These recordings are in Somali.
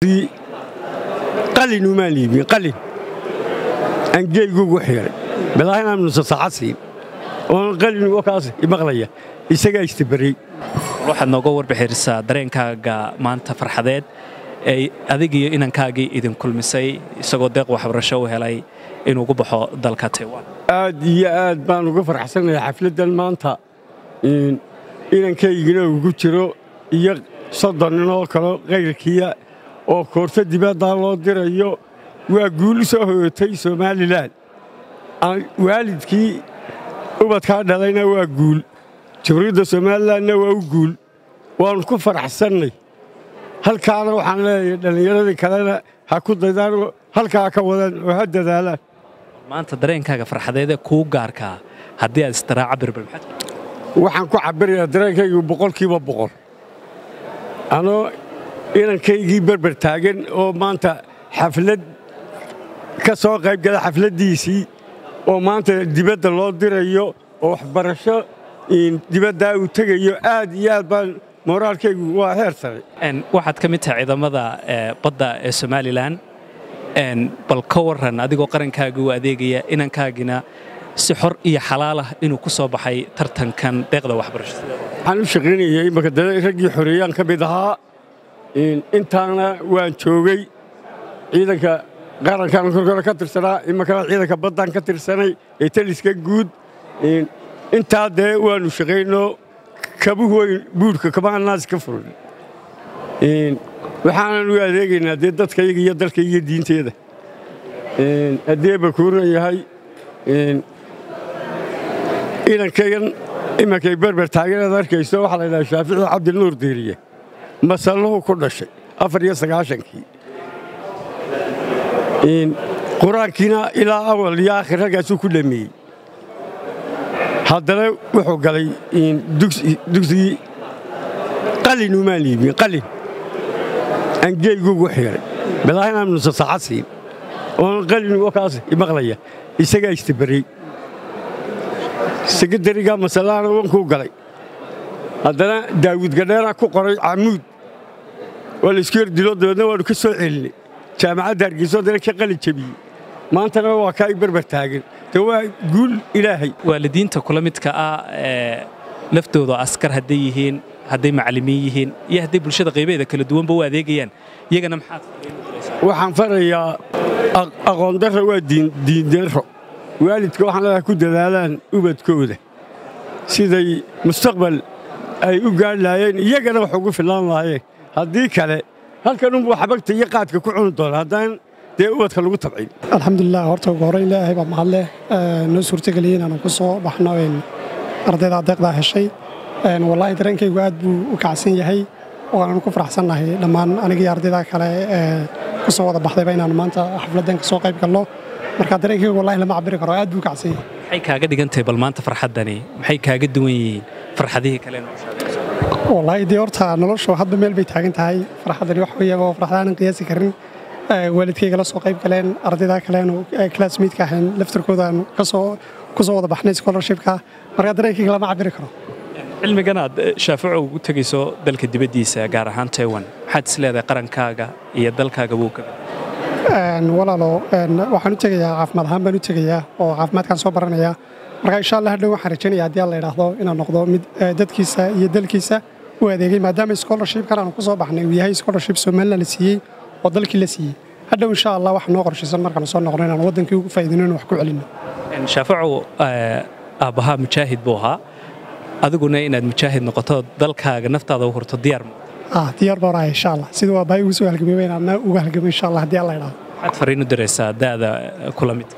dugsigii qalin umaan iibin qalin aan geeyguugu xiray balaahinaan nusa saacad siin oon qalin wakaas imaqlaya isagaa istabarey waxaad nooga warbixirisaa dareenkaaga maanta farxadeed ee adigiyo inankaagii idin kulmisay isagoo deeq waxbarasho u helay inuu gu baxo dalka taiwan aad iyo aad baan uga farxsanahay xafladdan maanta inankaygina ugu jiro iyo soddon ninoo kaleo kayrkiya oo koorto dibaddaa loo dirayo waa guul u soo hoyotay somalilan waalidkii ubadkaa dhalayna waa guul jamhuuriyadda somalilanna waa u guul waannu ku faraxsannay halkaana waxaan leeyahay dhallinyaradii kalena ha ku daydaanoo halkaa ka wadaan oo ha dadaalaan maanta dareenkaaga farxadeedee kuu gaarkaa haddii aad istiraaca birbirmaxad waxaan ku cabbirayaa dareenkaygu boqolkiiba boqol anoo inankaygii berber taagan oo maanta xaflad ka soo qayb gala xafladdiisii oo maanta dibadda loo dirayo oo waxbarasho dibaddaa uu tegayo aad iyo aad baan mooraalkaygu waa heer sare waxaad ka mid tahay ciidamada badda ee somalilan bal ka warran adigoo qarankaagii u adeegaya inankaagina si xor iyo xalaalah inuu ku soo baxay tartankan deeqda waxbarashada waxaan u shaqaynayay imaka dada raggii xoreeyaan ka mid ahaa intaana waan joogay ciidanka qarankan korkore ka tirsanaa imakana ciidanka baddaan ka tirsanay ee taliska guud intaa dee waannu shaqaynoo kabuhu weyn buudhka kabaha naas ka furan waxaanan u adeegaynaa dee dadkayga iyo dalkayga iyo diinteeda haddii bakuuran yahay inankaygan imankay berber taageeraad arkayso waxaa la ydhaha shaafici cabdinuur diiriye masalluhu ku dhashay afar iyo sagaashankii qur-aankiina ilaa awal iyo aakhir halkaasuu ku dhameeyey haddana wuxuu galay dugsigii qalin umaan iibin qalin aan geeyguugu xiray balaahinaan nusa saacad siin oon qalin wakaas imaqlaya isagaa istabarey sekadariga masalaana wankuu galay haddana daawud gadheeraa ku qoray camuud waa laysku yardilo dabeedna waannu ka soo celinay jaamacadda hargeyso haddana ka qalin jebiyey maantana waa kaa i berber taagan de waa guul ilaahay waalidiinta kula midka ah ee laftooda askar hadday yihiin hadday macallimiin yihiin iyo hadday bulshada qaybaheeda kala duwanba u adeegayaan iyagana maxaad waxaan farayaa aqoondarra waa diindarro waalidka waxaan leedahay ku dadaalaan ubadkooda siday mustaqbal ay u gaadhi lahaayeen iyagana wax ugu fillaan lahaayeen haddii kale halkanunbuu xabagta iyo qaadka ku cuni doona haddaan dee ubadka lagu tabcin alxamdulilah horta ugu horreyn ilaahay baa mahadleh noo suurtageliyey inaanu ku soo baxno ardayda adeeqdaa heshay wallaahi dareenkaygu aad buu u kacsan yahay waananu ku faraxsannahay dhammaan anigii ardayda kale ee ku soo wada baxdayba inaanu maanta xafladdan ka soo qayb galno marka dareenkaygu wallahi lama cabiri karo aad buu u kacsan yahay maxay kaaga dhigan tahay bal maanta farxaddani maxay kaaga duwan yihiin farxadihii kale wallaahi dee horta noloshu hadba meel bay taagan tahay farxaddani wax weeye oo farxadaanan qiyaasi karin waalidkayga la soo qayb galeen ardayda kaleenu classmaidka ahayn laftarkoodaanu kasoo ku soo wada baxnay scholarshipka marka dareenkayga lama cabiri karo cilmigan aad shaafico ugu tegayso dalka dibaddiisa gaar ahaan taiwan maxaad is leedahay qarankaaga iyo dalkaaga buu ka walaalo waxaan u tegayaa caafimaad ahaan baan u tegayaa oo caafimaadkaan soo baranayaa marka insha allah hadhow waxaan rajaynaya haddii alla idhaahdo inaan noqdo mid dadkiisa iyo dalkiisa u adeegay maadaama scholarshipkan aanu ku soo baxnay uu yahay scholarship somaliland la siiyey oo dalkii la siiyey hadhow insha allah waxaa noo qorshaysan markaanu soo noqno inaan waddankii ugu faa'iidino in wax ku celinno shaafico aabbahaa mujaahid buu ahaa adiguna inaad mujaahid noqoto dalkaaga naftaada u hurto diyaar ah diyaar baan ahay insha allah siduu aabbahay ugu soo halgamay inaan anna uga halgamay insha allah haddii alla idhaahdo maxaad fariin u diraysaa da'da kula mid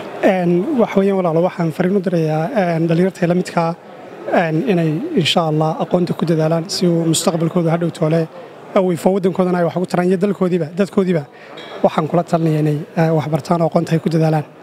wax weeyaan walaalo waxaan fariin u dirayaa dhallinyartay la midkaa inay insha allah aqoonta ku dadaalaan si uu mustaqbalkooda hadhow toole weyfo waddankoodana ay wax ugu taraan iyo dalkoodiiba dadkoodiiba waxaan kula talinaya inay wax bartaan oo aqoonta ay ku dadaalaan